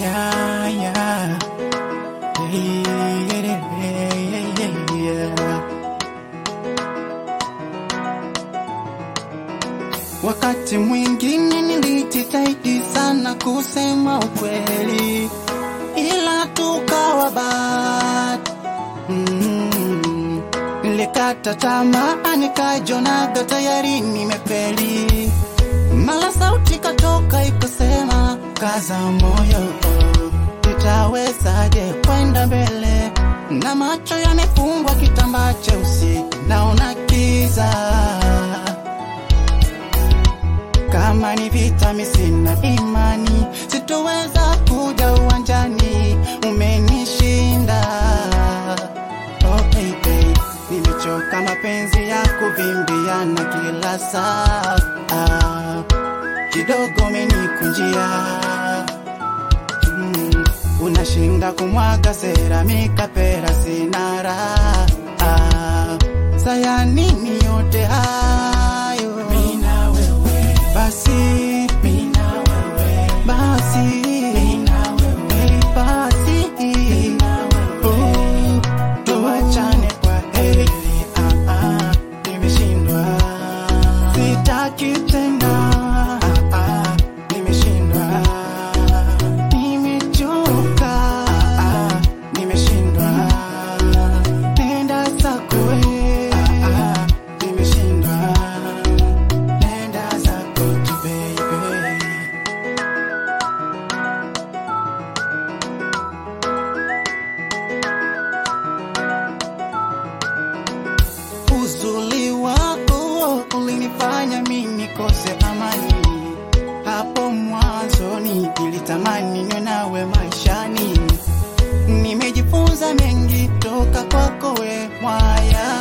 yeah, yeah. Yeah, yeah, yeah, yeah. Wakati mwingine nilijitahidi sana kusema ukweli, ila tukawa bad. Mm, nilikata tamaa nikajonaga tayari nimefeli. Mala sauti katoka ikasema, kaza moyo, nitawezaje kwenda mbele? Na macho yamefungwa kitambaa cheusi, naona kiza kama ni vita, mi sina imani, sitoweza kuja uwanjani, umenishinda. Oh baby, nimechoka mapenzi ya kuvimbiana kila saa, ah, kidogo umenikunjia mm, unashinda kumwaga seramika pera sina raha ah, saya nini yote hayo mina wewe basi mina wewe basi mina wewe basi mina wewe tuachane kwa heri ah, ah, nimeshindwa sitaki tena ah, ah, nimeshindwa nimechoka ah, ah, nimeshindwa nenda zako we ah, ah, nimeshindwa nenda zako tu baby Uzuri wako ulinifanya mimi nikose amani. Hapo mwanzoni nilitamani niwe nawe maishani. Nimejifunza mengi toka kwako we mwaya